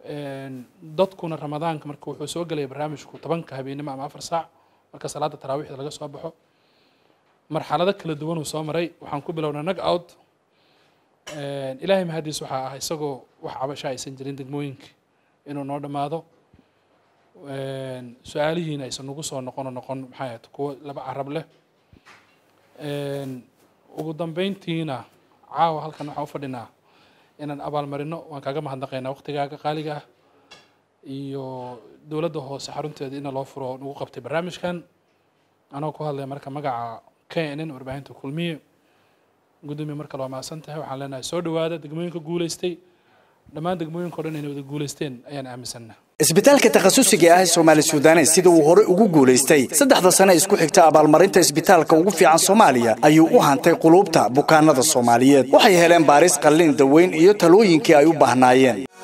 dadkuna ramadaanka marka wuxuu soo gelaya barnaamijku tobanka habeenimo ama afar saac marka salaada taraawiixda laga soo baxo marxalado kala duwan uu soo maray waxaan ku bilownay nag out ilaahay mahadiis waxaa ah isagoo wax cabasho aysan jirin degmooyinka inuu noo dhammaado su-aalihiina aysan nagu soo noqono noqon maxay ahayd kuwo laba carab leh ugu dambeyntiina caawa halkan waxaan u fadhinaa inaan abaalmarino waan kaaga mahadnaqaynaa waqtigaaga qaaliga ah iyo dowladda hoose xarunteeda ina loo furo nagu qabtay barnaamijkan anoo ku hadlaya marka magaca knn warbaahinta kulmiye gudoomiye markale waa mahadsan tahay waxaan leenahay soo dhawaada degmooyinka guuleystay dhammaan degmooyinka o dhan inay wada guuleysteen ayaan aaminsannaha isbitaalka takhasusiga ah ee soomaali suudanes sida uu horey ugu guulaystay saddexda sane isku xigta abaalmarinta isbitaalka ugu fiican soomaaliya ayuu u hantay quluubta bukaanada soomaaliyeed waxay heleen baaris qalliin daweyn iyo talooyinkii ay u baahnaayeen